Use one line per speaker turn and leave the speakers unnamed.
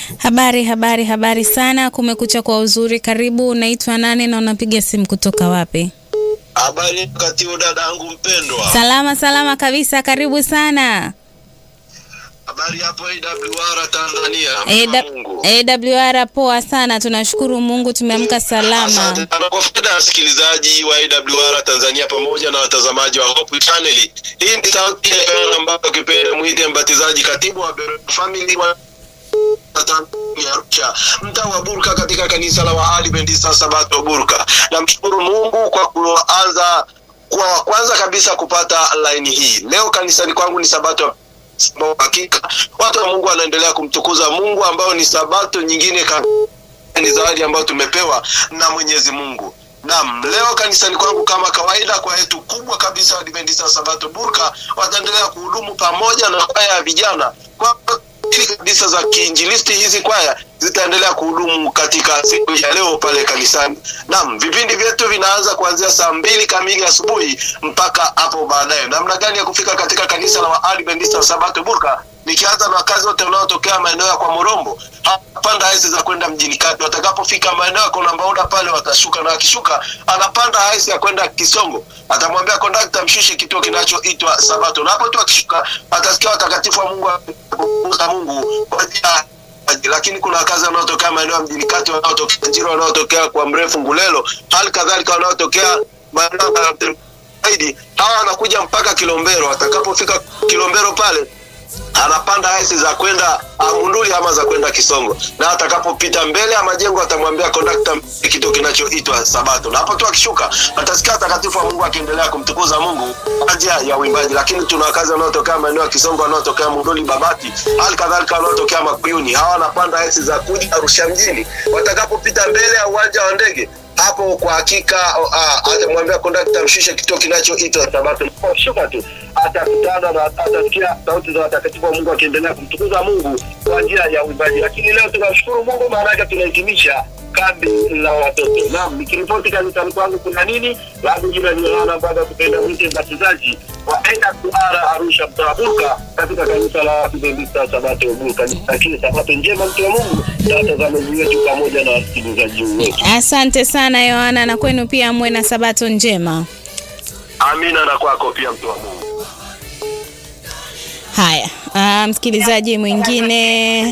Habari, habari, habari sana. Kumekucha kwa uzuri. Karibu. Unaitwa nani na unapiga simu kutoka wapi?
Habari wakati huu dada yangu mpendwa.
Salama, salama kabisa. Karibu sana.
Habari hapo AWR Tanzania.
AW-
Mungu.
AWR poa sana, tunashukuru Mungu tumeamka salama.
Asante sana kwa faida ya wasikilizaji wa AWR Tanzania pamoja na watazamaji wa Hope Channel. Hii ni sauti ya Yohana ambayo kipenda mwite mbatizaji katibu wa Beroya Family wa Tanzania Arusha, mtaa wa Burka katika kanisa la Waadventista Sabato Burka. Namshukuru Mungu kwa kuanza kwa wa kwanza kabisa kupata laini hii. Leo kanisani kwangu ni Sabato ambao hakika watu wa Mungu wanaendelea kumtukuza Mungu ambao ni Sabato nyingine ka ni zawadi ambayo tumepewa na Mwenyezi Mungu. Naam, leo kanisani kwangu kama kawaida, kwa yetu kubwa kabisa Adventista Sabato Burka wataendelea kuhudumu pamoja na kwaya ya vijana kwa ili kabisa za kiinjilisti. Hizi kwaya zitaendelea kuhudumu katika siku ya leo pale kanisani. Naam, vipindi vyetu vinaanza kuanzia saa mbili kamili asubuhi mpaka hapo baadaye. Namna gani ya kufika katika kanisa la Waadventista wa Sabato Burka? Nikianza na wakazi wote wanaotokea maeneo ya kwa Morombo, panda haisi za kwenda mjini kati. Watakapofika maeneo ya Kona Mbauda pale watashuka, na wakishuka anapanda haisi ya kwenda Kisongo, atamwambia kondakta mshushe kituo kinachoitwa Sabato, na hapo tu akishuka atasikia watakatifu wa Mungu wa Mungu kwa ajili ya lakini kuna wakazi wanaotokea maeneo ya mjini kati, wanaotokea Njiro, wanaotokea kwa mrefu Ngulelo, hali kadhalika wanaotokea maeneo ya zaidi, hawa wanakuja mpaka Kilombero. Atakapofika Kilombero pale anapanda haisi za kwenda Munduli ama za kwenda Kisongo, na atakapopita mbele ya majengo atamwambia kondakta kitu kinachoitwa Sabato, na hapo tu akishuka atasikia watakatifu wa Mungu akiendelea kumtukuza Mungu kwa njia ya uimbaji. Lakini tuna wakazi wanaotokea maeneo ya Kisongo, wanaotokea Munduli, Babati, hali kadhalika wanaotokea Makuyuni, hawa wanapanda haisi za kuja Arusha mjini. Watakapopita mbele ya uwanja wa ndege hapo kwa hakika uh, atamwambia kondakta mshushe kituo kinachoitwa Sabato. Shuka tu atakutana na atasikia sauti za watakatifu wa Mungu akiendelea kumtukuza Mungu kwa njia ya uimbaji. Lakini leo tunashukuru Mungu, maana yake tunahitimisha kambi la watoto. Naam, nikiripoti kanisani kwangu kuna nini? Langu jina ni Yohana Baba kupenda mwite mbatizaji wa AWR Arusha mtaa Burka katika kanisa la Adventista Sabato Burka. Lakini Sabato njema mtu wa Mungu na watazamaji wetu pamoja na wasikilizaji wetu.
Asante sana Yohana, na kwenu pia mwe na sabato njema.
Amina na kwako pia mtu wa Mungu.
Haya, ah, msikilizaji mwingine